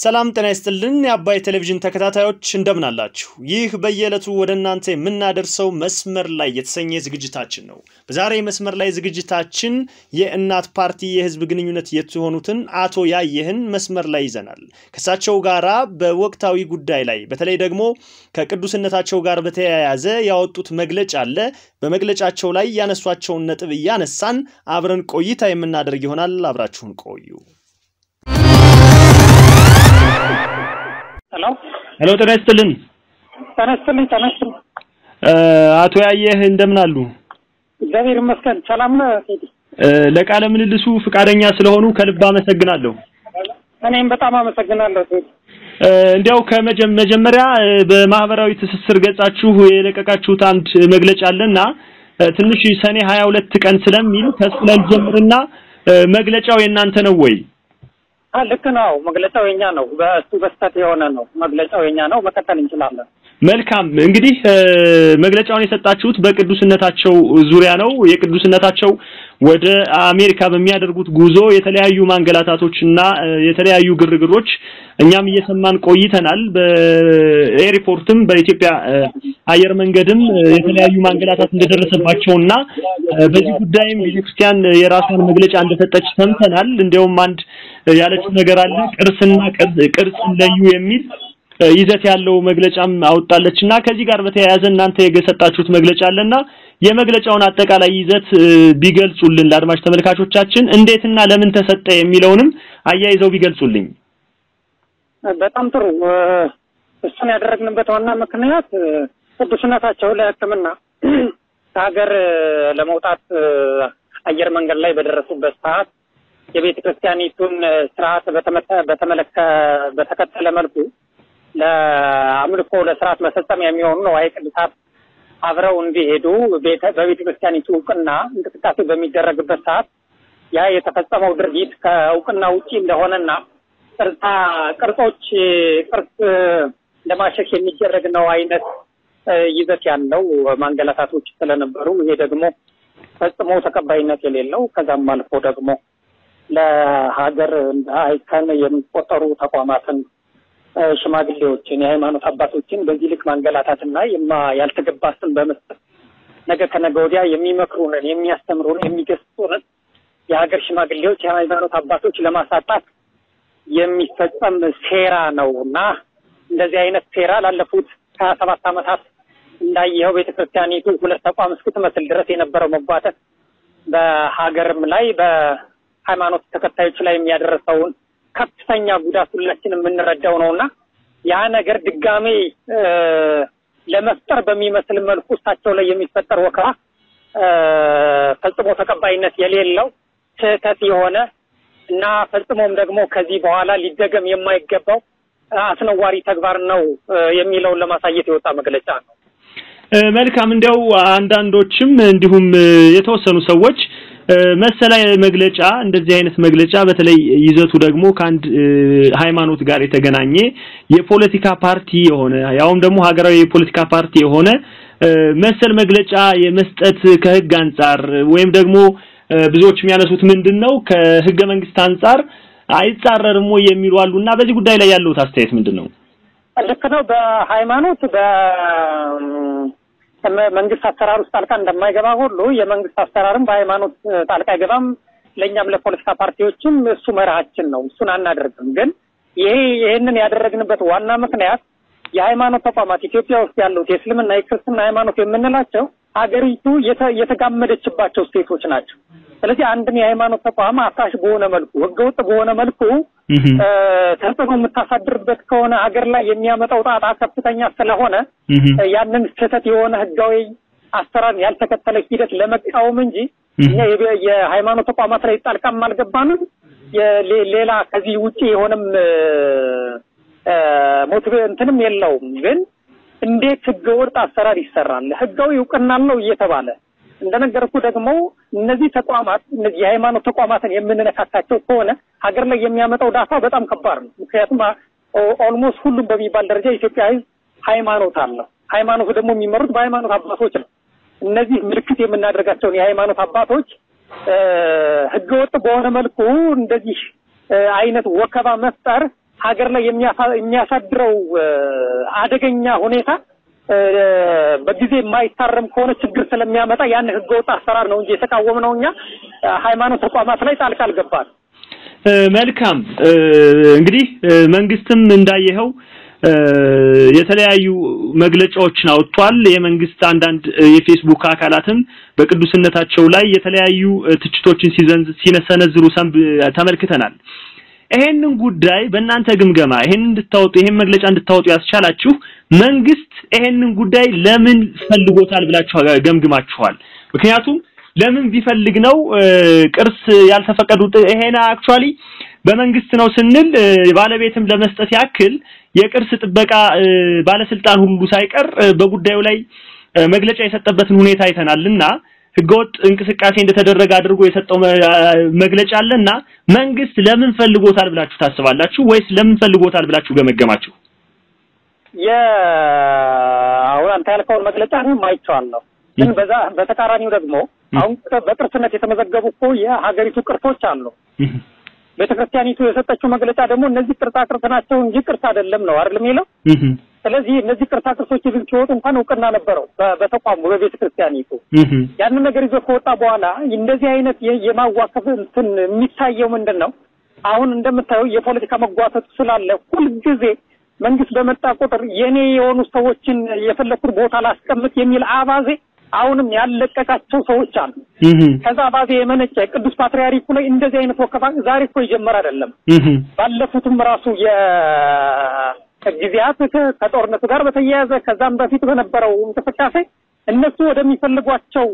ሰላም ጤና ይስጥልን የአባይ ቴሌቪዥን ተከታታዮች እንደምን አላችሁ? ይህ በየዕለቱ ወደ እናንተ የምናደርሰው መስመር ላይ የተሰኘ ዝግጅታችን ነው። በዛሬ መስመር ላይ ዝግጅታችን የእናት ፓርቲ የህዝብ ግንኙነት የሆኑትን አቶ ያየህን መስመር ላይ ይዘናል። ከእሳቸው ጋራ በወቅታዊ ጉዳይ ላይ በተለይ ደግሞ ከቅዱስነታቸው ጋር በተያያዘ ያወጡት መግለጫ አለ። በመግለጫቸው ላይ ያነሷቸውን ነጥብ እያነሳን አብረን ቆይታ የምናደርግ ይሆናል። አብራችሁን ቆዩ። ሄሎ ሄሎ፣ ጤና ይስጥልን ተነስልኝ ተነስልኝ። አቶ ያየህ እንደምን አሉ? እግዚአብሔር ይመስገን ሰላም ነው ቴዲ። ለቃለ ምልልሱ ፍቃደኛ ስለሆኑ ከልብ አመሰግናለሁ። እኔም በጣም አመሰግናለሁ ቴዲ። እንዲያው ከመጀመሪያ በማህበራዊ ትስስር ገጻችሁ የለቀቃችሁት አንድ መግለጫ አለና ትንሽ ሰኔ ሀያ ሁለት ቀን ስለሚል ከሱ ላይ ልጀምርና መግለጫው የእናንተ ነው ወይ? ልክ ነው። መግለጫው የኛ ነው። በእሱ በስተት የሆነ ነው። መግለጫው የኛ ነው። መቀጠል እንችላለን። መልካም እንግዲህ መግለጫውን የሰጣችሁት በቅዱስነታቸው ዙሪያ ነው። የቅዱስነታቸው ወደ አሜሪካ በሚያደርጉት ጉዞ የተለያዩ ማንገላታቶችና የተለያዩ ግርግሮች እኛም እየሰማን ቆይተናል። በኤርፖርትም በኢትዮጵያ አየር መንገድም የተለያዩ ማንገላታት እንደደረሰባቸውና በዚህ ጉዳይም ቤተክርስቲያን የራሷን መግለጫ እንደሰጠች ሰምተናል። እንዲያውም አንድ ያለችው ነገር አለ ቅርስና ቅርጽ ለዩ የሚል ይዘት ያለው መግለጫም አወጣለች እና ከዚህ ጋር በተያያዘ እናንተ የሰጣችሁት መግለጫ አለና የመግለጫውን አጠቃላይ ይዘት ቢገልጹልን ለአድማጭ ተመልካቾቻችን እንዴትና ለምን ተሰጠ የሚለውንም አያይዘው ቢገልጹልኝ። በጣም ጥሩ። እሱን ያደረግንበት ዋና ምክንያት ቅዱስነታቸው ለሕክምና ከሀገር ለመውጣት አየር መንገድ ላይ በደረሱበት ሰዓት የቤተ ክርስቲያኒቱን ስርዓት በተመለከ በተከተለ መልኩ ለአምልኮ ለስርዓት መፈጸሚያ የሚሆኑ ንዋየ ቅድሳት አብረው እንዲሄዱ በቤተ ክርስቲያኒቱ እውቅና እንቅስቃሴ በሚደረግበት ሰዓት ያ የተፈጸመው ድርጊት ከእውቅና ውጪ እንደሆነና ቅርጻ ቅርጾች ቅርጽ ለማሸሽ የሚደረግ ነው አይነት ይዘት ያለው ማንገላታቶች ስለነበሩ ይሄ ደግሞ ፈጽሞ ተቀባይነት የሌለው ከዛም አልፎ ደግሞ ለሀገር እንደ አይከን የሚቆጠሩ ተቋማትን ሽማግሌዎችን የሃይማኖት አባቶችን በዚህ ልክ ማንገላታትና የማ ያልተገባ ስም በመስጠት ነገ ከነገ ወዲያ የሚመክሩንን፣ የሚያስተምሩን፣ የሚገስጡንን የሀገር ሽማግሌዎች የሃይማኖት አባቶች ለማሳጣት የሚፈጸም ሴራ ነው እና እንደዚህ አይነት ሴራ ላለፉት ሀያ ሰባት ዓመታት እንዳየኸው ቤተክርስቲያኒቱ ሁለት ተቋም እስክትመስል ድረስ የነበረው መጓተት በሀገርም ላይ በሃይማኖት ተከታዮች ላይ የሚያደርሰውን ከፍተኛ ጉዳት ሁላችን የምንረዳው ነው እና ያ ነገር ድጋሜ ለመፍጠር በሚመስል መልኩ እሳቸው ላይ የሚፈጠር ወከባ ፈጽሞ ተቀባይነት የሌለው ስህተት የሆነ እና ፈጽሞም ደግሞ ከዚህ በኋላ ሊደገም የማይገባው አስነዋሪ ተግባር ነው የሚለውን ለማሳየት የወጣ መግለጫ ነው። መልካም። እንዲያው አንዳንዶችም እንዲሁም የተወሰኑ ሰዎች መሰላ መግለጫ እንደዚህ አይነት መግለጫ በተለይ ይዘቱ ደግሞ ከአንድ ሃይማኖት ጋር የተገናኘ የፖለቲካ ፓርቲ የሆነ ያውም ደግሞ ሀገራዊ የፖለቲካ ፓርቲ የሆነ መሰል መግለጫ የመስጠት ከህግ አንጻር ወይም ደግሞ ብዙዎች የሚያነሱት ምንድን ነው ከህገ መንግስት አንጻር አይጻረርም ወይ የሚሉ አሉ እና በዚህ ጉዳይ ላይ ያለውት አስተያየት ምንድን ነው? ልክ ነው። በሃይማኖት በ መንግስት አሰራር ውስጥ ጣልቃ እንደማይገባ ሁሉ የመንግስት አሰራርም በሃይማኖት ጣልቃ አይገባም። ለእኛም ለፖለቲካ ፓርቲዎችም እሱ መርሃችን ነው። እሱን አናደርግም። ግን ይሄ ይሄንን ያደረግንበት ዋና ምክንያት የሃይማኖት ተቋማት ኢትዮጵያ ውስጥ ያሉት የእስልምና የክርስትና ሃይማኖት የምንላቸው ሀገሪቱ የተጋመደችባቸው ስቴቶች ናቸው። ስለዚህ አንድን የሃይማኖት ተቋም አፍራሽ በሆነ መልኩ ህገወጥ በሆነ መልኩ ተጽዕኖ የምታሳድርበት ከሆነ ሀገር ላይ የሚያመጣው ጣጣ ከፍተኛ ስለሆነ ያንን ስህተት የሆነ ህጋዊ አሰራር ያልተከተለ ሂደት ለመቃወም እንጂ እኛ የሃይማኖት ተቋማት ላይ ጣልቃም አልገባንም። ሌላ ከዚህ ውጪ የሆነም ሞቲቭ እንትንም የለውም። ግን እንዴት ህገወጥ አሰራር ይሰራል? ህጋዊ እውቅና አለው እየተባለ እንደነገርኩ ደግሞ እነዚህ ተቋማት እነዚህ የሃይማኖት ተቋማትን የምንነካካቸው ከሆነ ሀገር ላይ የሚያመጣው ዳፋ በጣም ከባድ ነው። ምክንያቱም ኦልሞስት ሁሉም በሚባል ደረጃ የኢትዮጵያ ህዝብ ሃይማኖት አለው። ሃይማኖቱ ደግሞ የሚመሩት በሃይማኖት አባቶች ነው። እነዚህ ምልክት የምናደርጋቸውን የሃይማኖት አባቶች ህገወጥ በሆነ መልኩ እንደዚህ አይነት ወከባ መፍጠር ሀገር ላይ የሚያሳድረው አደገኛ ሁኔታ በጊዜ የማይታረም ከሆነ ችግር ስለሚያመጣ ያን ህገወጥ አሰራር ነው እንጂ የተቃወምነው እኛ ሃይማኖት ተቋማት ላይ ጣልቃ አልገባን። መልካም እንግዲህ መንግስትም እንዳየኸው የተለያዩ መግለጫዎችን አውጥቷል። የመንግስት አንዳንድ የፌስቡክ አካላትም በቅዱስነታቸው ላይ የተለያዩ ትችቶችን ሲዘንዝ ሲነሰነዝሩ ተመልክተናል። ይሄንን ጉዳይ በእናንተ ግምገማ ይሄን እንድታወጡ ይሄን መግለጫ እንድታወጡ ያስቻላችሁ መንግስት ይሄንን ጉዳይ ለምን ፈልጎታል ብላችሁ ገምግማችኋል? ምክንያቱም ለምን ቢፈልግ ነው ቅርስ ያልተፈቀዱት? ይሄን አክቹአሊ በመንግስት ነው ስንል ባለቤትም ለመስጠት ያክል የቅርስ ጥበቃ ባለስልጣን ሁሉ ሳይቀር በጉዳዩ ላይ መግለጫ የሰጠበትን ሁኔታ አይተናልና ህገወጥ እንቅስቃሴ እንደተደረገ አድርጎ የሰጠው መግለጫ አለና መንግስት ለምን ፈልጎታል ብላችሁ ታስባላችሁ ወይስ ለምን ፈልጎታል ብላችሁ ገመገማችሁ? አሁን አንተ ያልከውን መግለጫ እኔም አይቼዋለሁ። ግን በዛ በተቃራኒው ደግሞ አሁን በቅርስነት የተመዘገቡ እኮ የሀገሪቱ ቅርሶች አሉ። ቤተክርስቲያኒቱ የሰጠችው መግለጫ ደግሞ እነዚህ ቅርጻ ቅርጽ ናቸው እንጂ ቅርስ አይደለም ነው አይደል የሚለው። ስለዚህ እነዚህ ቅርጻ ቅርሶች ግን ሲወጡ እንኳን እውቅና ነበረው በተቋሙ በቤተ ክርስቲያኒቱ። ያንን ነገር ይዞ ከወጣ በኋላ እንደዚህ አይነት የማዋከፍ እንትን የሚታየው ምንድን ነው? አሁን እንደምታየው የፖለቲካ መጓተቱ ስላለ ሁልጊዜ መንግስት በመጣ ቁጥር የኔ የሆኑ ሰዎችን የፈለኩት ቦታ ላስቀምጥ የሚል አባዜ አሁንም ያለቀቃቸው ሰዎች አሉ። ከዛ አባዜ የመነጨ ቅዱስ ፓትርያርኩ ላይ እንደዚህ አይነት ወከባ ዛሬ እኮ የጀመረ አይደለም። ባለፉትም ራሱ የጊዜያት ከጦርነቱ ጋር በተያያዘ ከዛም በፊት በነበረው እንቅስቃሴ እነሱ ወደሚፈልጓቸው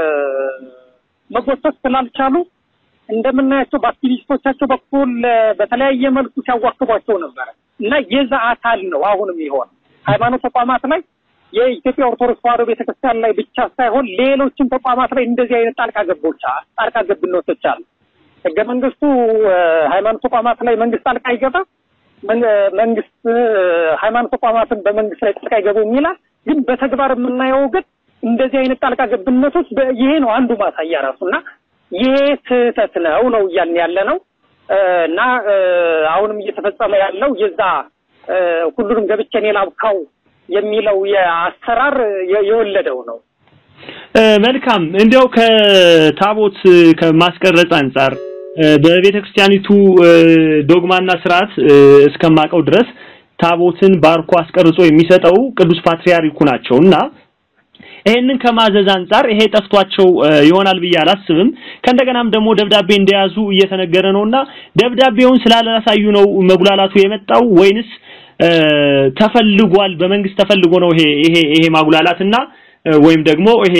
መጎተት ስላልቻሉ እንደምናያቸው በአክቲቪስቶቻቸው በኩል በተለያየ መልኩ ሲያዋክቧቸው ነበረ እና የዛ አካል ነው አሁንም ይሆን ሃይማኖት ተቋማት ላይ የኢትዮጵያ ኦርቶዶክስ ተዋሕዶ ቤተክርስቲያን ላይ ብቻ ሳይሆን ሌሎችም ተቋማት ላይ እንደዚህ አይነት ጣልቃ ገቦች ጣልቃ ገብነቶች አሉ። ህገ መንግስቱ ሃይማኖት ተቋማት ላይ መንግስት ጣልቃ ይገባ፣ መንግስት ሃይማኖት ተቋማትን በመንግስት ላይ ጣልቃ ይገቡ የሚላል። ግን በተግባር የምናየው ግን እንደዚህ አይነት ጣልቃ ገብነቶች ይሄ ነው አንዱ ማሳያ ራሱ እና ይሄ ስህተት ነው ነው እያልን ያለ ነው እና አሁንም እየተፈጸመ ያለው የዛ ሁሉንም ገብቼ እኔ ላብካው የሚለው የአሰራር የወለደው ነው። መልካም እንዲያው ከታቦት ከማስቀረጽ አንጻር በቤተ ክርስቲያኒቱ ዶግማና ስርዓት እስከማቀው ድረስ ታቦትን ባርኮ አስቀርጾ የሚሰጠው ቅዱስ ፓትርያርኩ ናቸው እና ይሄንን ከማዘዝ አንጻር ይሄ ጠፍቷቸው ይሆናል ብዬ አላስብም። ከእንደገናም ደግሞ ደብዳቤ እንደያዙ እየተነገረ ነውና ደብዳቤውን ስላላሳዩ ነው መጉላላቱ የመጣው ወይንስ ተፈልጓል? በመንግስት ተፈልጎ ነው ይሄ ይሄ ይሄ ማጉላላትና ወይም ደግሞ ይሄ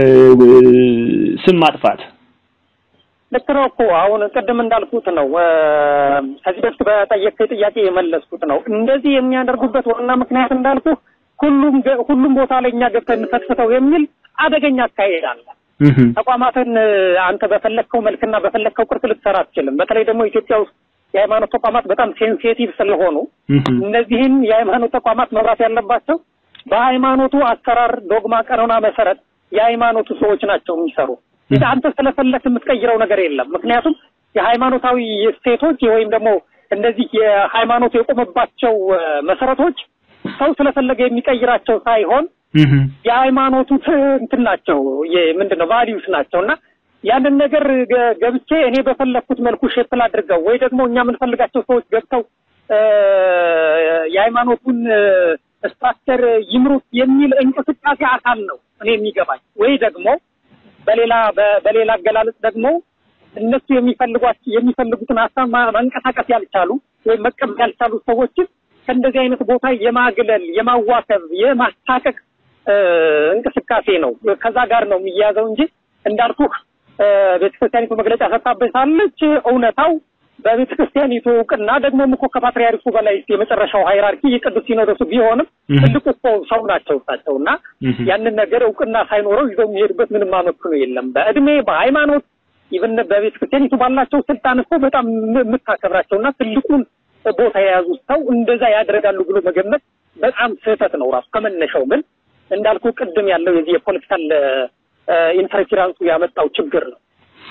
ስም ማጥፋት? ልክ ነው እኮ አሁን ቅድም እንዳልኩት ነው። ከዚህ በፊት በጠየቅከኝ ጥያቄ የመለስኩት ነው። እንደዚህ የሚያደርጉበት ዋና ምክንያት እንዳልኩ ሁሉም ሁሉም ቦታ ላይ እኛ ገብተን እንፈትፍተው የሚል አደገኛ አካሄድ አለ። ተቋማትን አንተ በፈለግከው መልክና በፈለግከው ቅርጽ ልትሰራ አትችልም። በተለይ ደግሞ ኢትዮጵያ ውስጥ የሃይማኖት ተቋማት በጣም ሴንሲቲቭ ስለሆኑ እነዚህን የሃይማኖት ተቋማት መብራት ያለባቸው በሃይማኖቱ አሰራር ዶግማ፣ ቀኖና መሰረት የሃይማኖቱ ሰዎች ናቸው የሚሰሩ። አንተ ስለፈለክ የምትቀይረው ነገር የለም። ምክንያቱም የሃይማኖታዊ እሴቶች ወይም ደግሞ እንደዚህ የሃይማኖቱ የቆመባቸው መሰረቶች ሰው ስለፈለገ የሚቀይራቸው ሳይሆን የሃይማኖቱ እንትን ናቸው ምንድን ነው ቫሊዩስ ናቸው እና ያንን ነገር ገብቼ እኔ በፈለግኩት መልኩ ሼፕል አድርገው ወይ ደግሞ እኛ የምንፈልጋቸው ሰዎች ገብተው የሃይማኖቱን ስትራክቸር ይምሩት የሚል እንቅስቃሴ አካል ነው እኔ የሚገባኝ። ወይ ደግሞ በሌላ በሌላ አገላለጽ ደግሞ እነሱ የሚፈልጓቸው የሚፈልጉትን ሀሳብ ማንቀሳቀስ ያልቻሉ ወይም መቀበል ያልቻሉ ሰዎችን ከእንደዚህ አይነት ቦታ የማግለል፣ የማዋከብ፣ የማስታቀቅ እንቅስቃሴ ነው። ከዛ ጋር ነው የሚያያዘው እንጂ እንዳልኩህ ቤተክርስቲያኒቱ መግለጫ ሰጥታበታለች። እውነታው በቤተክርስቲያኒቱ እውቅና ደግሞም እኮ ከፓትርያርኩ በላይ የመጨረሻው ሃይራርኪ የቅዱስ ሲኖዶሱ ቢሆንም ትልቁ እኮ ሰው ናቸው እሳቸው እና ያንን ነገር እውቅና ሳይኖረው ይዘው የሚሄዱበት ምንም አመክንዮ የለም። በእድሜ በሃይማኖት ኢቭን በቤተክርስቲያኒቱ ባላቸው ስልጣን እኮ በጣም የምታከብራቸው እና ትልቁን ቦታ የያዙ ሰው እንደዛ ያደርጋሉ ብሎ መገመት በጣም ስህተት ነው ራሱ ከመነሻው። ግን እንዳልኩ ቅድም ያለው የዚህ የፖለቲካል ኢንተርፌራንሱ ያመጣው ችግር ነው።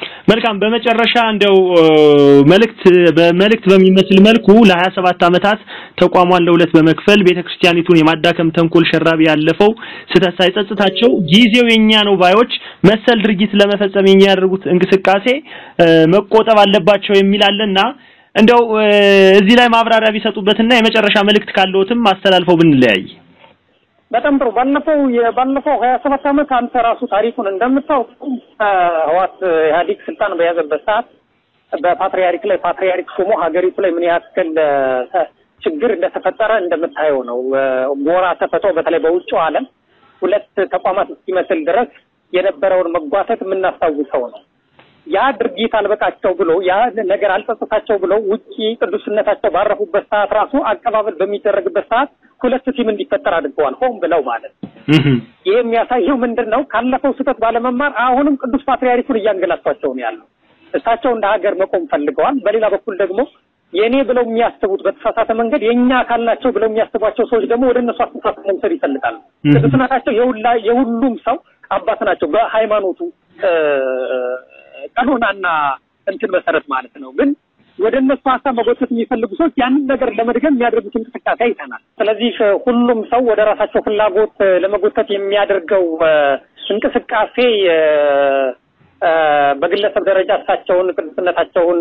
መልካም በመጨረሻ እንደው መልእክት በመልእክት በሚመስል መልኩ ለ27 ዓመታት ተቋሟን ለሁለት በመክፈል ቤተክርስቲያኒቱን የማዳከም ተንኮል ሸራቢ ያለፈው ስህተት ሳይጸጽታቸው ጊዜው የኛ ነው ባዮች መሰል ድርጊት ለመፈጸም የሚያደርጉት እንቅስቃሴ መቆጠብ አለባቸው የሚል አለና እንደው እዚህ ላይ ማብራሪያ ቢሰጡበትና የመጨረሻ መልእክት ካለዎትም አስተላልፈው ብንለያይ በጣም ጥሩ። ባለፈው የባለፈው ሀያ ሰባት ዓመት አንተ ራሱ ታሪኩን እንደምታውቀው ህዋት ኢህአዴግ ስልጣን በያዘበት ሰዓት በፓትሪያርክ ላይ ፓትሪያርክ ሾሞ ሀገሪቱ ላይ ምን ያክል ችግር እንደተፈጠረ እንደምታየው ነው። ጎራ ተፈቶ በተለይ በውጭው ዓለም ሁለት ተቋማት እስኪመስል ድረስ የነበረውን መጓተት የምናስታውሰው ነው። ያ ድርጊት አልበቃቸው ብሎ ያ ነገር አልጸጸታቸው ብሎ ውጪ ቅዱስነታቸው ባረፉበት ሰዓት ራሱ አቀባበል በሚደረግበት ሰዓት ሁለት ቲም እንዲፈጠር አድርገዋል። ሆን ብለው ማለት ይህ የሚያሳየው ምንድን ነው? ካለፈው ስህተት ባለመማር አሁንም ቅዱስ ፓትርያርኩን እያንገላቷቸው ነው ያለው። እሳቸው እንደ ሀገር መቆም ፈልገዋል። በሌላ በኩል ደግሞ የእኔ ብለው የሚያስቡት በተሳሳተ መንገድ የእኛ አካል ናቸው ብለው የሚያስቧቸው ሰዎች ደግሞ ወደ እነሱ አስተሳሰብ መውሰድ ይፈልጋሉ። ቅዱስነታቸው የሁሉም ሰው አባት ናቸው በሃይማኖቱ ቀኖናና እንትን መሰረት ማለት ነው። ግን ወደ እነሱ ሀሳብ መጎተት የሚፈልጉ ሰዎች ያንን ነገር ለመድገም የሚያደርጉት እንቅስቃሴ አይተናል። ስለዚህ ሁሉም ሰው ወደ ራሳቸው ፍላጎት ለመጎተት የሚያደርገው እንቅስቃሴ በግለሰብ ደረጃ እሳቸውን ቅዱስነታቸውን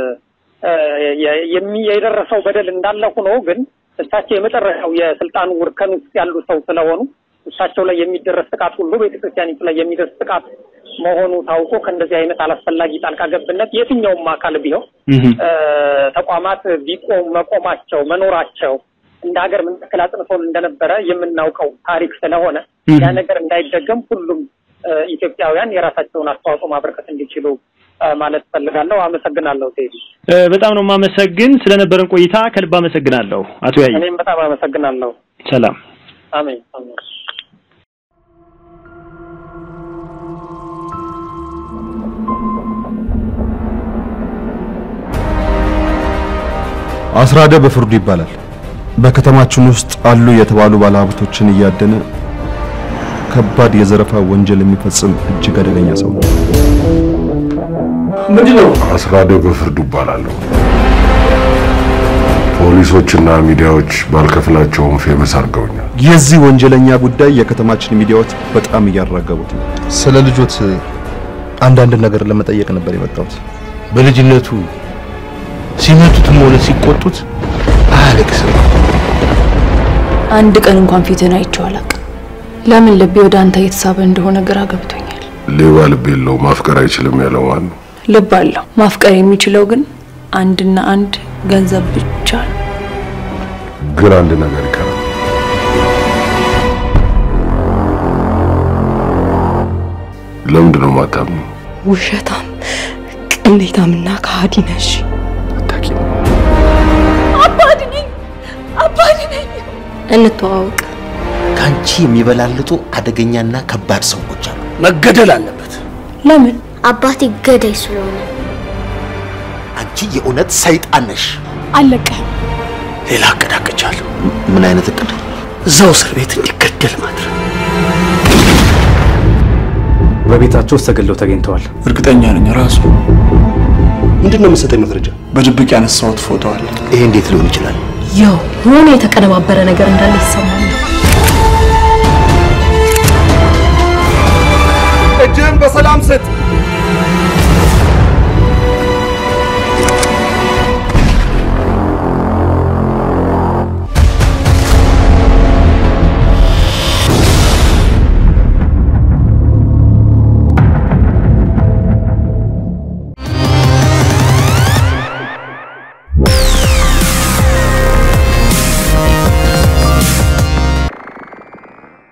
የደረሰው በደል እንዳለ ሆኖ ግን እሳቸው የመጨረሻው የስልጣኑ እርከን ውስጥ ያሉ ሰው ስለሆኑ እሳቸው ላይ የሚደረስ ጥቃት ሁሉ ቤተክርስቲያኒቱ ላይ የሚደርስ ጥቃት መሆኑ ታውቆ ከእንደዚህ አይነት አላስፈላጊ ጣልቃ ገብነት የትኛውም አካል ቢሆን ተቋማት ቢቆም መቆማቸው መኖራቸው እንደ ሀገር ምን ያክል አጽንቶን እንደነበረ የምናውቀው ታሪክ ስለሆነ ያ ነገር እንዳይደገም ሁሉም ኢትዮጵያውያን የራሳቸውን አስተዋጽኦ ማበረከት እንዲችሉ ማለት ፈልጋለሁ። አመሰግናለሁ። ቴዲ በጣም ነው የማመሰግን ስለነበረን ቆይታ ከልብ አመሰግናለሁ። አቶ ያይ እኔም በጣም አመሰግናለሁ። ሰላም። አሜን አሜን። አስራደ በፍርዱ ይባላል። በከተማችን ውስጥ አሉ የተባሉ ባለሀብቶችን እያደነ ከባድ የዘረፋ ወንጀል የሚፈጽም እጅግ አደገኛ ሰው ነው። ምንድነው? አስራደ በፍርዱ ይባላለሁ። ፖሊሶችና ሚዲያዎች ባልከፍላቸውም ፌመስ አድርገውኛል። የዚህ ወንጀለኛ ጉዳይ የከተማችን ሚዲያዎች በጣም እያራገቡት ነው። ስለ ልጆት አንዳንድ ነገር ለመጠየቅ ነበር የመጣሁት። በልጅነቱ ሲመቱትም ሆነ ሲቆጡት አያለቅስም። አንድ ቀን እንኳን ፊትን አይቼው አላውቅም። ለምን ልቤ ወደ አንተ እየተሳበ እንደሆነ ግራ ገብቶኛል። ሌባ ልብ የለው ማፍቀር አይችልም ያለው ማን ነው? ልብ አለው። ማፍቀር የሚችለው ግን አንድና አንድ ገንዘብ ብቻ ነው። ግን አንድ ነገር ይቀራል። ለምንድን ነው የማታምኑ? ውሸታም፣ ቅሌታምና ከሃዲ ነሽ። አታውቂም። አባቴ ነኝ፣ አባቴ ነኝ። እንተዋወቅ። ከአንቺ የሚበላልጡ አደገኛና ከባድ ሰዎች አሉ። መገደል አለበት። ለምን? አባቴ ገዳይ ስለሆነ አንቺ የእውነት ሰይጣን ነሽ። አለቀህም። ሌላ እቅድ አቅጃለሁ። ምን አይነት እቅድ? እዛው እስር ቤት እንዲገደል ማድረግ። በቤታቸው ውስጥ ተገለው ተገኝተዋል። እርግጠኛ ነኝ ራሱ ምንድን ነው የምትሰጠኝ መረጃ? በድብቅ ያነሳሁት ፎቶ አለ። ይሄ እንዴት ሊሆን ይችላል? ያው የሆነ የተቀነባበረ ነገር እንዳለ ይሰማኛል። እጅህን በሰላም ስጥ።